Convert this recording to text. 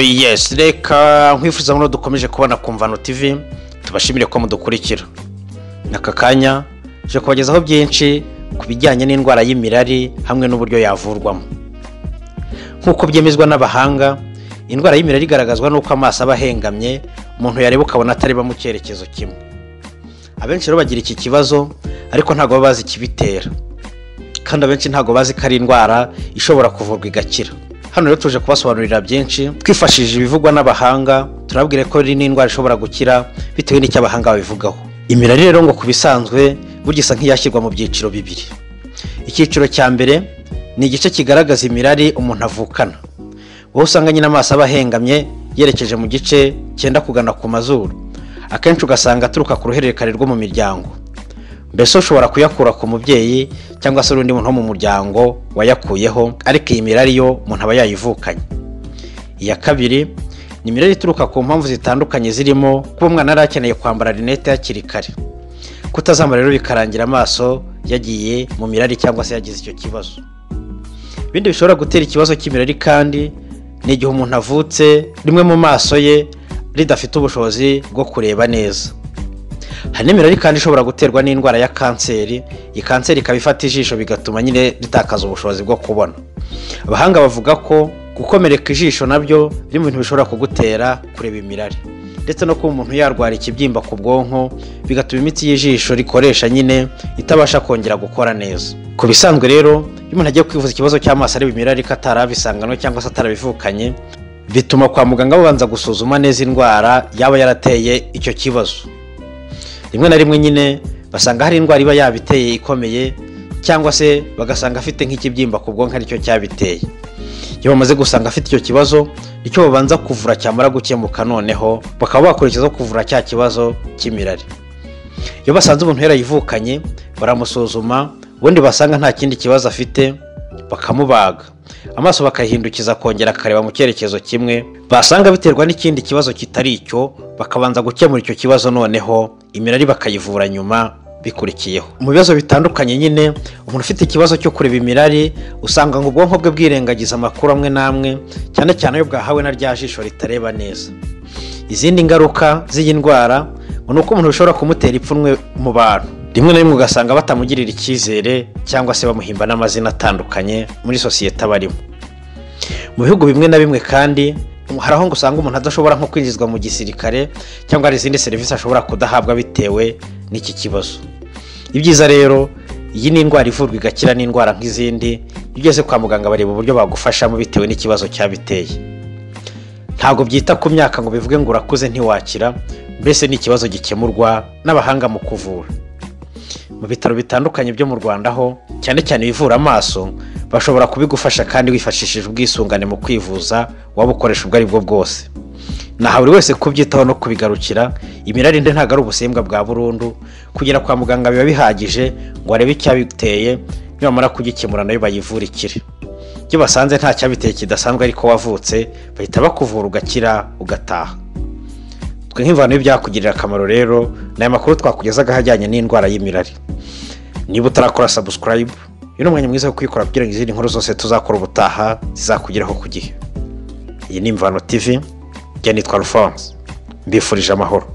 yes reka nkwifuza ko dukomeje kubona kumvano tv tubashimire ko mudukurikira n'aka kanya tuje kubagezaho byinshi ku bijyanye n'indwara y'imirari hamwe n'uburyo yavurwamo nk'uko byemezwa n'abahanga indwara y'imirari igaragazwa n'uko amaso aba ahengamye umuntu yareba ukabona atareba mu cyerekezo kimwe abenshi rero bagira iki kibazo ariko ntabwo baba bazi ikibitera kandi abenshi ntabwo bazi ko ari indwara ishobora kuvurwa igakira hano rero tuje kubasobanurira byinshi twifashishije ibivugwa n'abahanga turabwire ko ari n'indwara ishobora gukira bitewe n'icyo abahanga babivugaho imirari rero ngo ku bisanzwe burya isa nk'iyashyirwa mu byiciro bibiri icyiciro cya mbere ni igice kigaragaza imirari umuntu avukana wowe usanga nyine amaso aba ahengamye yerekeje mu gice cyenda kugana ku mazuru akenshi ugasanga aturuka ku ruhererekane rwo mu miryango mbese ushobora kuyakura ku mubyeyi cyangwa se undi muntu wo mu muryango wayakuyeho ariko iyi mirari yo umuntu aba yayivukanye iya kabiri ni imirari ituruka ku mpamvu zitandukanye zirimo kuba umwana yari akeneye kwambara rinete hakiri kare kutazambara rero bikarangira amaso yagiye mu mirari cyangwa se yagize icyo kibazo ibindi bishobora gutera ikibazo cy'imirari kandi ni igihe umuntu avutse rimwe mu maso ye ridafite ubushobozi bwo kureba neza hari n'imirari kandi ishobora guterwa n'indwara ya kanseri iyi kanseri ikaba ifata ijisho bigatuma nyine ritakaza ubushobozi bwo kubona abahanga bavuga ko gukomereka ijisho nabyo biri mu bintu bishobora kugutera kureba imirari ndetse no kuba umuntu yarwara ikibyimba ku bwonko bigatuma imitsi y'ijisho rikoresha nyine itabasha kongera gukora neza ku bisanzwe rero iyo umuntu agiye kwivuza ikibazo cy'amaso areba imirari ko atarabisangano cyangwa se atarabivukanye bituma kwa muganga babanza gusuzuma neza indwara yaba yarateye icyo kibazo rimwe na rimwe nyine basanga hari indwara iba yabiteye ikomeye cyangwa se bagasanga afite nk'ikibyimba ku bwonko aricyo cyabiteye iyo bamaze gusanga afite icyo kibazo icyo babanza kuvura cyamara gukemuka noneho bakaba bakurikizaho kuvura cya kibazo cy'imirari iyo basanze umuntu yarayivukanye baramusuzuma ubundi basanga nta kindi kibazo afite bakamubaga amaso bakayihindukiza akongera akareba mu cyerekezo kimwe basanga biterwa n'ikindi kibazo kitari icyo bakabanza gukemura icyo kibazo noneho imirari bakayivura nyuma bikurikiyeho mu bibazo bitandukanye nyine umuntu ufite ikibazo cyo kureba imirari usanga ngo ubwonko bwe bwirengagiza amakuru amwe n'amwe cyane cyane ayo bwahawe na rya jisho ritareba neza izindi ngaruka z'iyi ndwara ngo ni uko umuntu bishobora kumutera ipfunwe mu bantu rimwe na rimwe ugasanga batamugirira icyizere cyangwa se bamuhimba n'amazina atandukanye muri sosiyete aba arimo mu bihugu bimwe na bimwe kandi hari aho usanga umuntu adashobora nko kwinjizwa mu gisirikare cyangwa hari izindi serivisi ashobora kudahabwa bitewe n'iki kibazo ibyiza rero iyi ni indwara ivurwa igakira n'indwara nk'izindi iyo ugeze kwa muganga bareba uburyo bagufashamo bitewe n'ikibazo cyabiteye ntabwo byita ku myaka ngo bivuge ngo urakuze ntiwakira mbese ni ikibazo gikemurwa n'abahanga mu kuvura mu bitaro bitandukanye byo mu rwanda ho cyane cyane ibivura amaso bashobora kubigufasha kandi wifashishije ubwisungane mu kwivuza waba ukoresha ubwo ari bwo bwose naha buri wese kubyitaho no kubigarukira imirari nde ntabwo ari ubusembwa bwa burundu kugera kwa muganga biba bihagije ngo arebe icyabiteye nibamara kugikemura nayo bayivurikire iyo basanze nta cyabiteye kidasanzwe ariko wavutse bahita bakuvura ugakira ugataha twe nk'imvano y'ibyakugirira akamaro rero ni aya makuru twakugezaga ajyanye n'indwara y'imirari niba utarakora sabusikarayibu uyu ni umwanya mwiza wo kuyikora kugira ngo izindi nkuru zose tuzakora ubutaha zizakugeraho ku gihe iyi ni imvano tivi njye nitwa rufonse mbifurije amahoro